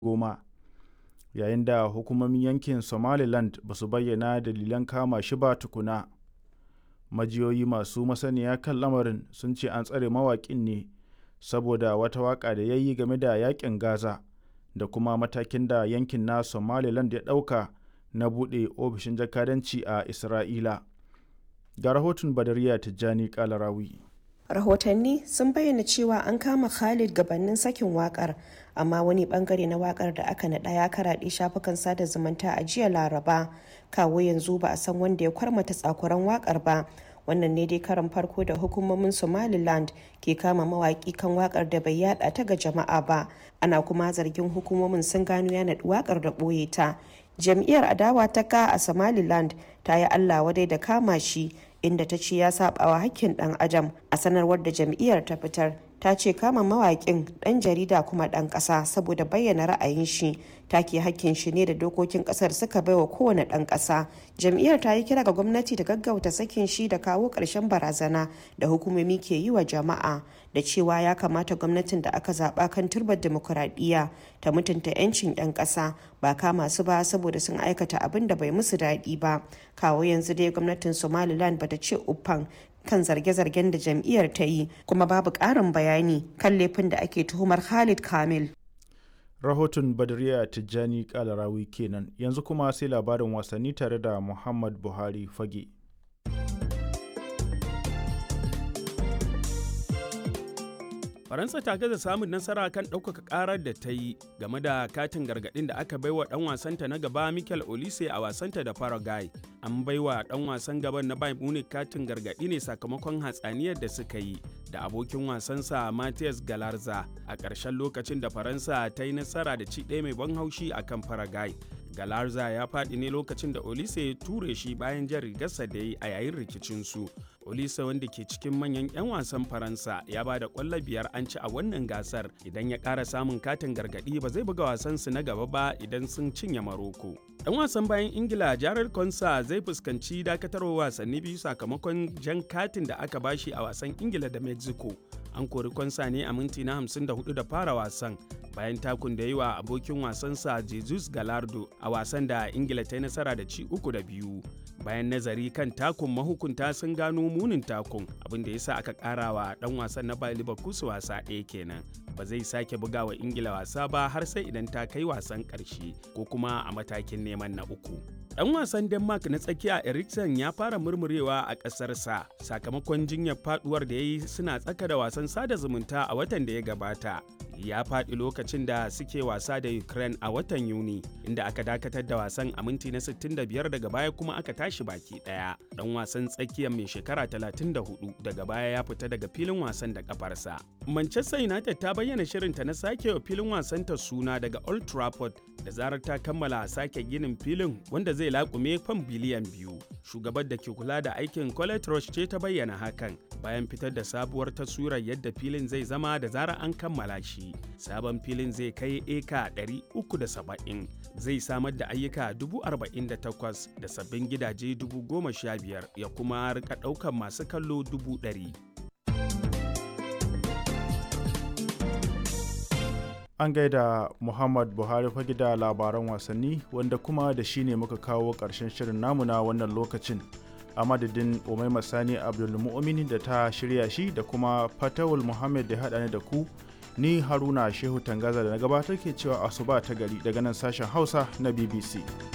goma yayin da hukumomin yankin somaliland ba su bayyana dalilan kama shi ba tukuna majiyoyi masu masaniya kan lamarin sun ce an tsare mawaƙin ne saboda wata waƙa da ya yi game da yaƙin gaza da kuma matakin da yankin na somaliland ya ɗauka na buɗe ofishin jakadanci a isra'ila ga rahoton badariya tijjani kalarawi rahotanni sun bayyana cewa an kama khalid gabanin sakin wakar amma wani bangare na wakar da aka naɗa ya karaɗe shafukan sada zumunta a jiya laraba kawo yanzu ba a san wanda ya kwarmata tsakuran wakar ba wannan ne dai karan farko da hukumomin somaliland ke kama mawaki kan wakar da bai yada ta ga jama'a ba ana kuma zargin hukumomin sun gano ya naɗi wakar da ɓoye ta jam'iyyar adawa ta ka a somaliland ta yi allah wadai da kama shi inda ta ce ya sabawa hakkin dan adam a sanarwar da jam'iyyar ta fitar ta ce kama mawaƙin ɗan jarida kuma ɗan ƙasa saboda bayyana ra'ayin shi take hakkin shi ne da dokokin ƙasar suka baiwa kowane ɗan ƙasa jam'iyyar ta yi kira ga gwamnati da gaggauta sakin shi da kawo ƙarshen barazana da hukumomi ke yi wa jama'a da cewa ya kamata gwamnatin da aka zaɓa kan turbar demokuraɗiyya ta mutunta 'yancin 'yan ƙasa ba kama su ba saboda sun aikata abin da bai musu daɗi ba kawo yanzu dai gwamnatin somaliland bata ce uffan kan zarge-zargen da jam'iyyar ta yi kuma babu ƙarin bayani kan laifin da ake tuhumar Khalid Kamil. Rahoton Badriya Tijjani Kalarawi kenan yanzu kuma sai labarin wasanni tare da Muhammad Buhari Fage. faransa ta gaza samun nasara kan ɗaukaka ƙarar da ta yi game da katin gargaɗin da aka baiwa ɗan wasanta na gaba michael olise a wasanta da paraguay an baiwa ɗan wasan gaban na bayern munich katin gargaɗi ne sakamakon hatsaniyar da suka yi da abokin wasansa Matthias Galarza a ƙarshen lokacin da Faransa ta yi nasara da ci ɗaya mai ban haushi a kan Paraguay. Galarza ya faɗi ne lokacin da Olise ya ture shi bayan jan rigarsa da yi a yayin rikicinsu. Olise wanda ke cikin manyan 'yan wasan Faransa ya ba da ƙwallo biyar an ci a wannan gasar idan ya ƙara samun katin gargaɗi ba zai buga wasansu na gaba ba idan sun cinye Maroko. Ɗan wasan bayan Ingila Jared Konsa zai fuskanci dakatarwa wasanni biyu sakamakon jan katin da aka bashi a wasan Ingila da Mexico. An kori Konsa ne a minti na 54 da fara wasan bayan takun da yi wa abokin wasansa Jesus Galardo a wasan da Ingila ta yi nasara da ci uku da biyu. Bayan nazari kan takun mahukunta sun gano munin takun abin da ya sa aka ƙara wa ɗan wasan na Bayer Leverkusen wasa ɗaya kenan. Ba zai sake buga wa Ingila wasa ba har sai idan ta kai wasan ƙarshe ko kuma a matakin neman na uku. Ɗan wasan Denmark na tsakiya Eriksen ya fara murmurewa a ƙasarsa sakamakon jinyar faduwar da ya yi suna tsaka da wasan sada zumunta a watan da ya gabata. Ya faɗi lokacin da suke wasa da Ukraine a watan Yuni, inda aka dakatar da wasan a minti na 65 daga baya kuma aka tashi baki ɗaya. Ɗan wasan tsakiyar mai shekara 34 daga baya ya fita daga filin wasan da kafarsa. Manchester United ta bayyana shirinta na sake wa filin wasanta suna daga Old Trafford da zarar ta kammala sake ginin filin wanda zai laƙume fan biliyan biyu. Shugabar da ke kula da aikin Colette Roche ce ta bayyana hakan bayan fitar da sabuwar taswirar yadda filin zai zama da zarar an kammala shi. Sabon filin zai kai eka 370 zai samar da ayyuka 48,000 da sabbin gidaje 15,000 ya kuma rika ɗaukar masu kallo 100,000. An gaida Muhammad Buhari fage da labaran wasanni wanda kuma da shi ne muka kawo ƙarshen shirin namu na wannan lokacin. A madadin Umaima Sani Abdulmu'mini da ta shirya shi da kuma Fatawul Muhammad da haɗa ni da ku ni Haruna Shehu Tangaza da na gabatar ke cewa asuba ta gari daga nan sashen Hausa na BBC.